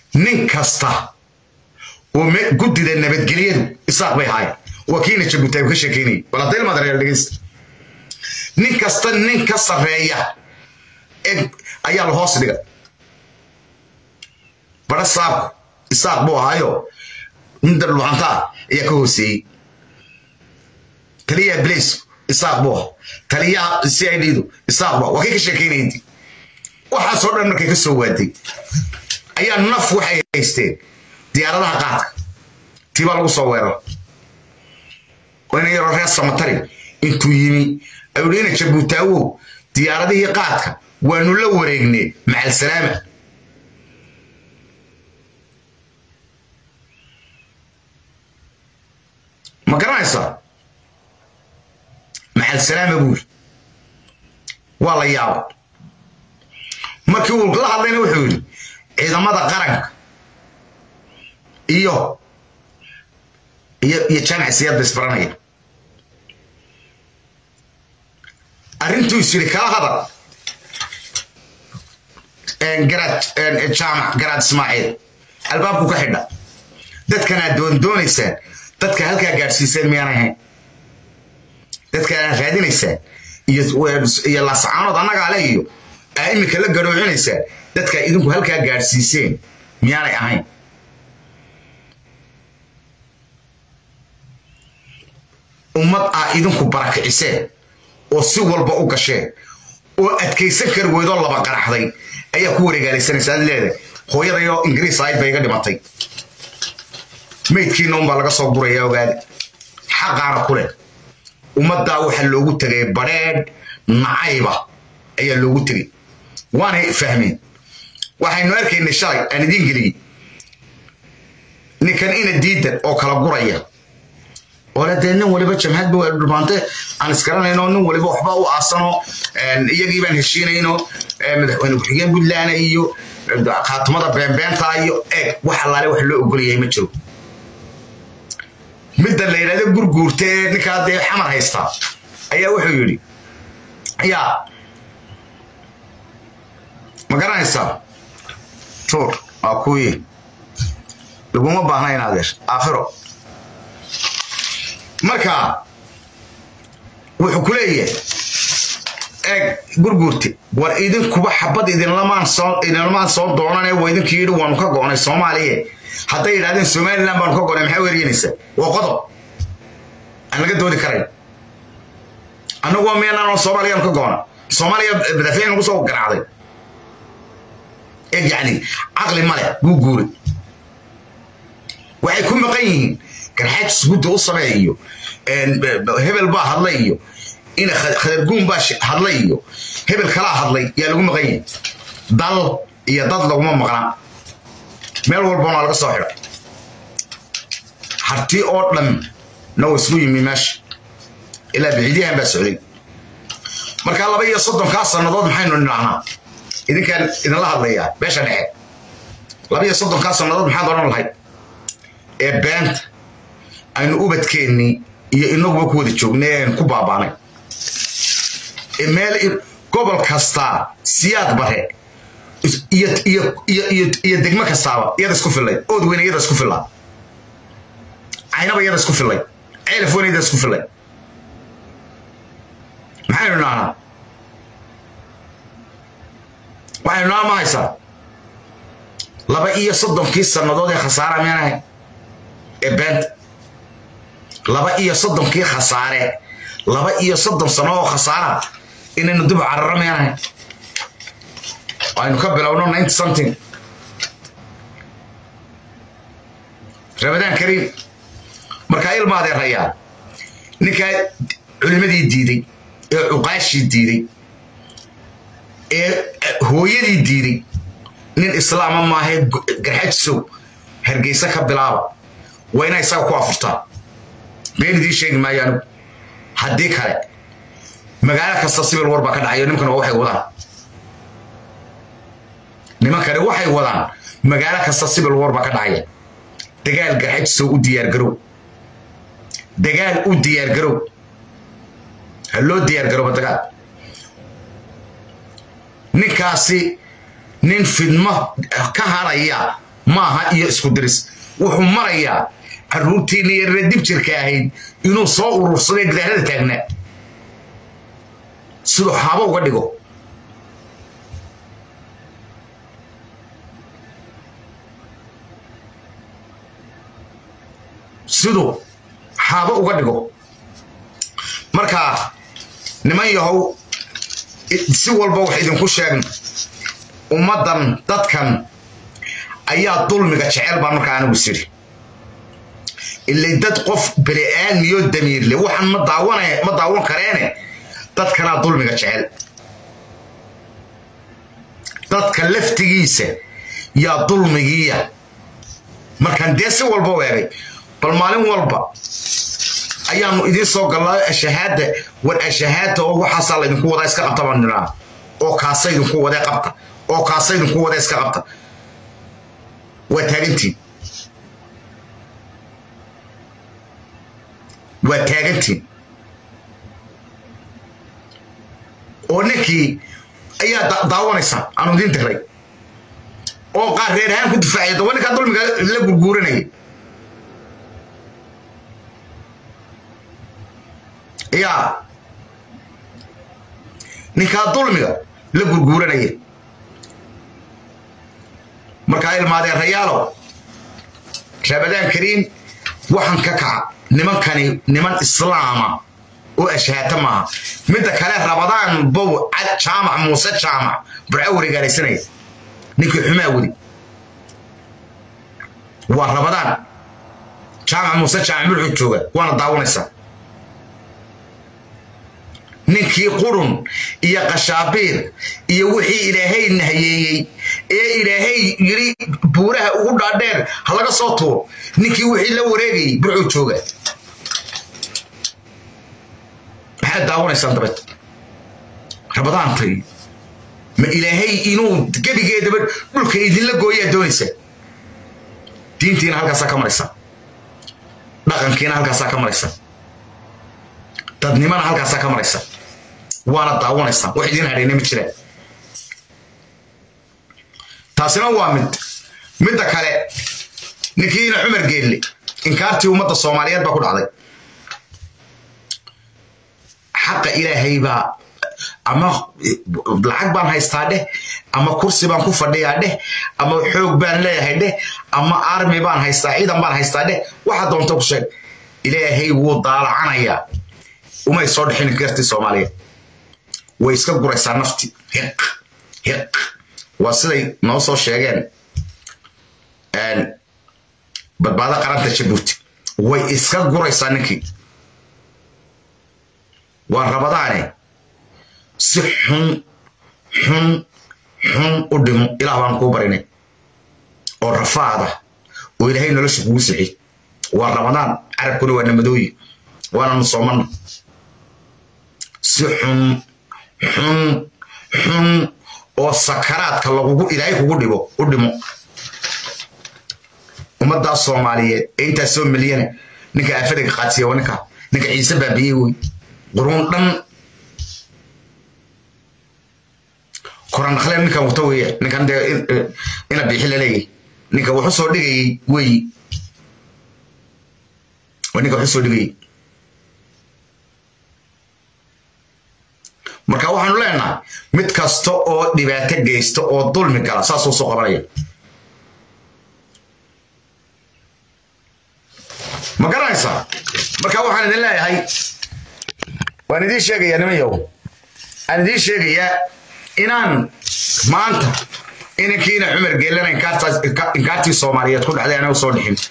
nin kasta oo guddida nabadgelyadu isaaq bay ahaayeen waa kiina jabuutaay ka sheekeynayay bal hadday ilmaadareer dhegeysta nin kasta nin ka sarreeya ayaa la hoos dhiga bara saabku isaaq buu ahaayo nin darlucantaa ayaa ka hooseeyey taliyaha blace isaaq buu aha taliyaha c i d-du isaaq buu waa kay ka sheekeynaydi waxaasoo dhan markay ka soo waaday ayaa naf waxay haysteen diyaaradaha qaadka tiibaa lagu soo weerara oo ina yaroo reer samatari intuu yimi ayuu ina jabuutaawow diyaaradihii qaadka waanu la wareegnee macal salaama ma garanaysaa macal salaama buuri waa la yaaba markii uu la hadlayna wuxuu yidhi ciidamada qaranka iyo iyo iyo jaamac siyaadba isbaranaya arrintuu is yidhi kala hadal garaad jaamac garaad ismaaciil albaabku ka xidha dadkanaad doondoonaysaan dadka halkaa gaadhsiiseen miyaan ahayn dadkaanaad raadinaysaan iyo laascaanood annagaa le iyo aa iminka la garoocinaysaan dadkaa idinku halkaa gaadhsiiseen miyaanay ahayn ummad aa idinku barakiciseen oo si walba u gasheen oo adkaysan kari weydoo laba qaraxday ayaa ku wareegaalaysanaysa ad leedahay hooyadayoo ingiriis ahayd bay iga dhimatay maydkiina unbaa laga soo guraya ogaada xaqaana ku leh ummaddaa waxaa loogu tegay badrheedh nacayba ayaa loogu tegay waanay fahmeen waxaynu arkaynay shalay aan idiin geliyey ninkan ina diidan oo kala guraya ole dee nin waliba jamhadba dhumaante aan isgaranayno nin waliba waxba u aasanoo iyagii baan heshiinayno madaxweyne ku-xigeen puntland iyo khaatumada beenbeenta iyo eeg wax allaale wax loo ogolyahay ma jiro midda la yidhahdo gurguurta ee ninkaa dee xamar haysta ayaa wuxuu yidhi yaa ma garanaysaa tuur waa kuwii laguma baahna in adeer aakhiro marka wuxuu ku leeyahay eeg gurguurti war idinkuba xabad idinlamaan soo idinlamaan soo doonane waa idinkii yidhi waanu ka go'nay soomaaliya hadday yidhahdeen somaliland baanu ka go'nay maxaa weeryanaysaa waa qodob aan laga doodi karayn annagu waa meenaanoo soomaaliyaanu ka go'na soomaaliya madaxweyne nagu soo garaacday eeg yacni caqli male buu guuray waxay ku maqan yihiin garxaajis gudda u samee iyo hebel baa hadlay iyo ina khadarguun baa hadlay iyo hebel kalaa hadlay yaa lagu maqan yahay dal iyo dad laguma maqnaa meel walbana laga soo xidha harti oo dhan na wa isku yimi meesha ilaa biciidyahan baa socday markaa laba iyo soddonkaa sannadood maxaynu nidhahnaa idinkaan idinla hadlayaa beesha dhexe laba iyo soddonkaa sannadood maxaad odhan lahayd ee beenta aynu ubadkeennii iyo inaguba ku wada joognay ean ku baabaanay meel gobol kastaa siyaad bare iyo degmo kastaaba iyada isku fillay ood weyne iyada isku fillaa caynaba iyada isku fillay ceelaf weyne iyada isku fillay maxaynu idhahnaa waxaynu idhahnaa ma haysaa laba iyo soddonkii sannadood ee khasaara miyaan ahay ee beenta laba iyo soddonkii khasaare laba iyo soddon sano oo khasaara inaynu dib cararo meenahay aynu ka bilowno ninety something ramadaan kariim markaa ilma adeerayaa ninkaa culimadii diiday ee cuqaashii diiday ee hooyadii diiday nin islaama maahee garxajisow hargeysa ka bilaaba waa inaa isaga ku afurtaa been idiin sheegi maayo anigu haddii kale magaalo kasta sibil war baa ka dhacayo nimankana waxay wadaan nimankani waxay wadaan magaalo kasta sibil war baa ka dhacaya dagaal garxajisow u diyaargarow dagaal u diyaargarow ha loo diyaargarooba dagaal ninkaasi nin fidmo ka haraya maaha iyo isku diris wuxuu marayaa caruurtiina yarre dib jirka ahayd inuu soo urursaday gidaarada taagnaa siduu xaabo uga dhigo siduu xaabo uga dhigo marka niman yahow si walba wax idinku sheegna ummaddan dadkan ayaa dulmiga jecel baan markaa anigu siri ilay dad qof beli-aadmiyo damiirle waxaan ma daawan ma daawan kareene dadkanaa dulmiga jecel dadka laftigiisa yaa dulmigiiya markaan dee si walba u egay bal maalin walba ayaanu idiin soo gallaa ashahaadda war ashahaadda oo waxaasaa laydinku wadaa iska qabta baan nidhaa oo kaasa idinku wadee qabta oo kaasa idinku wadee iska qabta waa taagantiin waa taagantiin oo ninkii ayaa daawanaysaa aanu idiin diray oo qaar reer ahaan ku difaacaya daba ninkaa dulmiga la gurguuranayay yaa ninkaa dulmiga la gurguuranaya markaa ilmaadeen rayaalow rabadaan kariim waxaan ka kaca nimankani niman islaama oo ashaata maaha midda kale rabadaan bow jaamac muuse jaamac burco wareegaalaysanaya ninkii xumaa wadi waa rabadaan jaamac muuse jaamac murxuu jooga waana daawanaysaa ninkii qurun iyo qashaabiir iyo wixii ilaahay nahayeeyey ee ilaahay yidhi buuraha ugu dhaadheer ha laga soo tuuro ninkii wixii la wareegayay burcuu jooga maxaad daawanaysaan dabeed rabadaantay ma ilaahay inuu gebigeedaba dhulka idinla gooyaa doonaysa diintiina halkaasaa ka maraysa dhaqankiina halkaasaa ka maraysa dadnimana halkaasaa ka maraysa waana daawanaysaan wax idiin hadhayna ma jiraan taasina waa mid midda kale ninkiina cumar geelle inkaartii ummadda soomaaliyeed baa ku dhacday xaqa ilaahay baa ama lacag baan haystaa dheh ama kursi baan ku fadhiyaa dheh ama xoog baan leeyahay dheh ama armi baan haystaa ciidan baan haystaa dheh waxa doonta ku sheeg ilaahay wuu daalacanayaa umay soo dhexin gartii soomaaliyeed way iska guraysaa nafti hiq hiq waa siday noo soo sheegeen badbaado qaranta jabuuti way iska guraysaa ninkii waa rabadaane si xun xun xun u dhimo ilaah baan kuu barinay oo rafaada oo ilaahay nolosha kugu sixi waa rabadaan carabkuna waa namadooyi waananu soomanna si xun xun xun oo sakaraadka lagugu ilaahay kugu dhibo u dhimo ummaddaa soomaaliyeed ee intaas soo milyana ninka aafadaga qaadsiya waa ninka ninka ciise baabiyey wey quruun dhan korandhakle ninkan wato weeye ninkan dee ina bixi laleeyahy ninka wuxu soo dhigayey weyi waa ninka wuxu soo dhigayey marka waxaanu leenahay mid kasta oo dhibaato geysta oo dulmi gala saasuu soo qabanaya ma garanaysaa marka waxaan idin leeyahay waan idiin sheegayaa nimanyow aan idiin sheegayaa inaan maanta inankiina cumar geelana inkaartii soomaaliyeed ku dhacday ana soo dhixin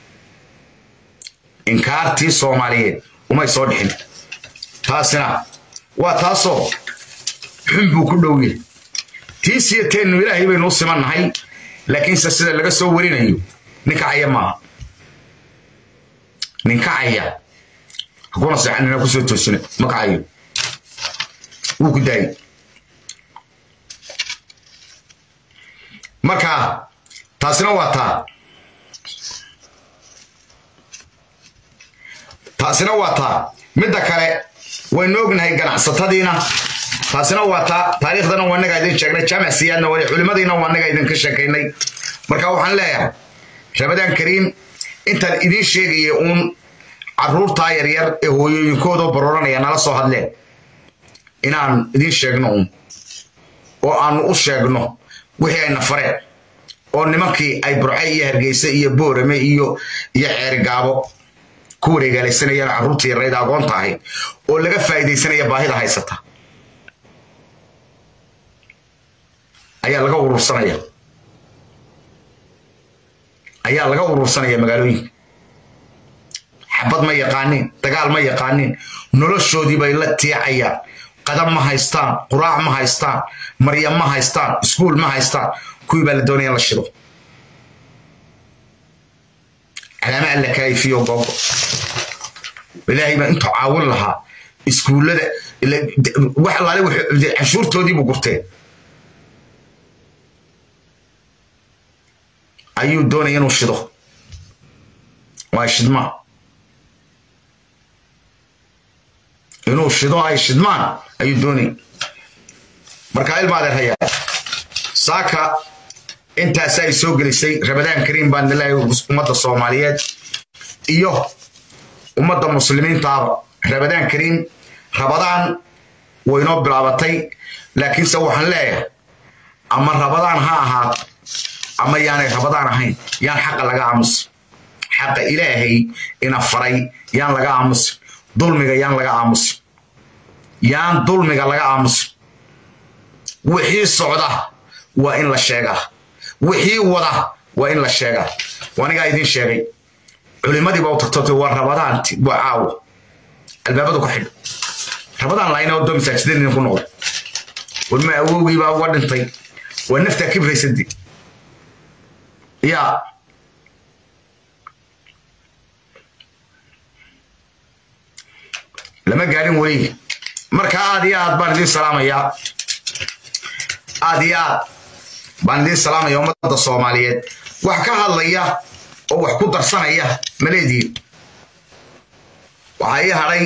inkaartii soomaaliyeed umay soo dhixin taasina waa taasoo xun buu ku dhow yahay tiisiyo teennu ilaahay baynu u simannahay laakiinse sida laga soo warinayo ninkacaya maaha ninkacaya hakuna seexanina kusoo toosina ma kacayo wuu ku daayay marka taasina waa taa taasina waa taa midda kale waynu ognahay ganacsatadiina taasina waa taa taariikhdana waa nagaa idin sheegnay jaamac siyaadna waa culimadiina waa nagaa idinka sheekaynay marka waxaan leeyahay rabadaan kariim intaan idiin sheegaya uun caruurtaa yaryar ee hooyooyinkooda barooranaya nala soo hadleen inaan idiin sheegno uun oo aanu u sheegno wixii ayna fareen oo nimankii ay burce iyo hargeyse iyo boorame iyo iyo ceerigaabo ku wareegaalaysanayaan carruurtii yarayda agoonta ahayd oo laga faa'iidaysanaya baahida haysata ayaa laga urursanaya ayaa laga urursanaya magaalooyinka xabad ma yaqaanin dagaal ma yaqaanin noloshoodii bay la tiicayaan qadab ma haystaan quraac ma haystaan maryam ma haystaan iskuul ma haystaan kuwii baa la doonaya in la shido calaama alla kaayifiyo googo ilaahay baa intuu caawin lahaa iskuullada wax alaale cashuurtoodii buu gurteen ayuu doonaya inuu shido waa shidmaa inuu shido ay shidmaan ayuu doonaya marka ilma adeerhayaa saaka intaas ay soo gelisay rabadaan kariim baan ilaahay ummadda soomaaliyeed iyo ummadda muslimiintaaba rabadaan kariim rabadaan waynoo bilaabatay laakiinse waxaan leeyahay ama rabadaan ha ahaato ama yaanay rabadaan ahayn yaan xaqa laga aamusin xaqa ilaahay ina faray yaan laga aamusin dulmiga yaan laga aamusin yaan dulmiga laga aamusin wixii socda waa in la sheegaa wixii wada waa in la sheegaa anigaa idiin sheegay culimadiiba u tagto waa rabadaanti waa caawo albaabadu ka xidho rabadaan laayna oo doo masaajidadina ku noqday warma awowgii baa uga dhintay waa naftaa kibraysadi yaa lama gaadhin weli marka aad iyo aad baan idiin salaamayaa aad iyo aad baan idiin salaamaya ummadda soomaaliyeed wax ka hadlaya oo wax ku darsanaya maleediin waxaa ii hadhay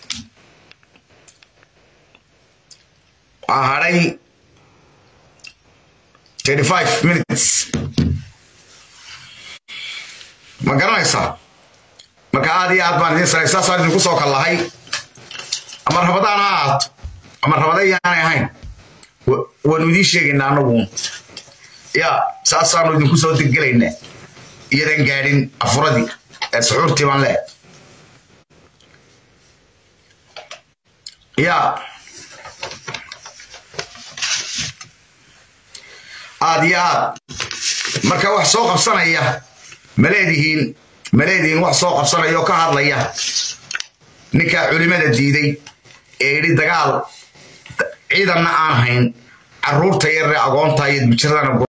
waxaa hadhay thirty five minutes ma garanaysaa marka aad iyo aad baan idiin salay saasaan idinku soo kallahay ama rabadaan ha ahaato ama rabada yaanay ahayn waanu idiin sheegaynaa anagu ya saasaanu idinku soo degelaynaa iyadan gaadhin afuradii ee suxuurtii baan leehay ya aad iyo aad marka wax soo qabsanaya maleedihiin maleedihiin wax soo qabsanaya oo ka hadlaya ninkaa culimada diiday ee yidhi dagaal ciidanna aan hayn carruurta yaree agoonta iyo bijiradana